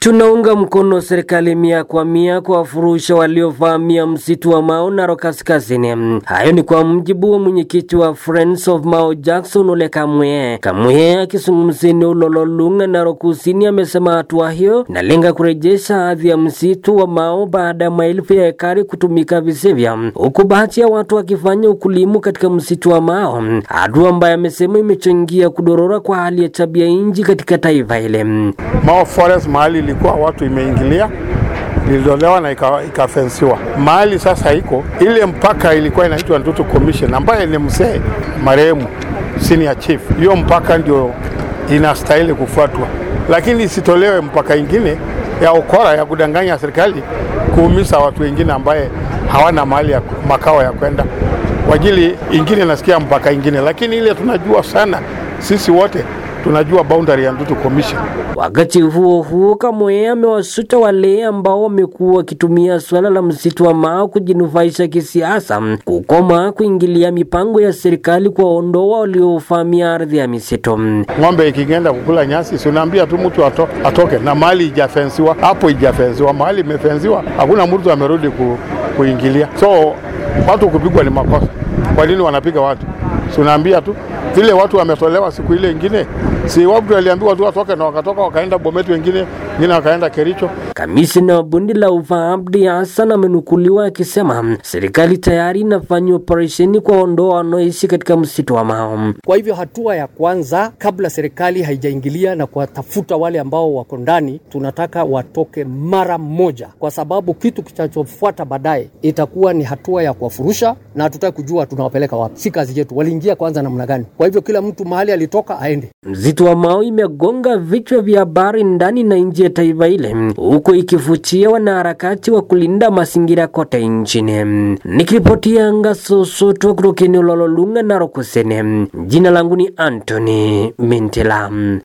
Tunaunga mkono serikali mia kwa mia kuwafurusha waliovamia msitu wa Mao Narok Kaskazini. Hayo ni kwa mjibu wa mwenyekiti wa Friends of Mao Jackson Ole Kamwe. Kamwe akizungumzia eneo Lololunga, Narok Kusini, amesema hatua hiyo inalenga kurejesha hadhi ya msitu wa Mao baada ya maelfu ya ekari kutumika visivyo, huku baadhi ya watu wakifanya ukulimu katika msitu wa Mao, hatua ambayo amesema imechangia kudorora kwa hali ya tabia nchi katika taifa hili. Mao Forest mahali ilikuwa watu imeingilia ilitolewa na ikafensiwa ika mahali sasa iko ile mpaka ilikuwa inaitwa Ntutu Commission ambaye ni mzee marehemu senior chief. Hiyo mpaka ndio inastahili kufuatwa, lakini isitolewe mpaka ingine ya ukora ya kudanganya serikali kuumiza watu wengine ambaye hawana mahali ya makao ya kwenda kwa ajili ingine. Nasikia mpaka ingine, lakini ile tunajua sana sisi wote tunajua boundary ya Ntutu Commission. Wakati huo huo, Kamwe amewasuta wale ambao wamekuwa wakitumia suala la msitu wa Mao kujinufaisha kisiasa kukoma kuingilia mipango ya serikali kuwaondoa waliovamia ardhi ya misitu. Ng'ombe ikigenda kukula nyasi, si unaambia tu mtu ato, atoke na mahali ijafensiwa, hapo ijafensiwa, mahali imefensiwa, hakuna mtu amerudi ku, kuingilia. So watu kupigwa ni makosa. Kwa nini wanapiga watu? Si unaambia tu vile watu wametolewa siku ile ingine, si watu waliambiwa tu watoke na wakatoka wakaenda Bomet, wengine wengine wakaenda Kericho. Kamishna wa bonde la ufa Abdi Hassan amenukuliwa akisema serikali tayari inafanya operesheni kuwaondoa wanaoishi katika msitu wa Mao. Kwa hivyo hatua ya kwanza kabla serikali haijaingilia na kuwatafuta wale ambao wako ndani, tunataka watoke mara moja, kwa sababu kitu kitachofuata baadaye itakuwa ni hatua ya kuwafurusha, na hatutaki kujua tunawapeleka wapi. Si kazi yetu, waliingia kwanza namna gani? Kwa hivyo kila mtu mahali alitoka aende. Msitu wa Mao imegonga vichwa vya habari ndani na nje ya taifa ile, huku ikivutia wanaharakati wa kulinda mazingira kote nchini. Nikiripotia Ngasosoto kutoka eneo la Lolunga, Narok Kusini, jina langu ni Anthony Mintela.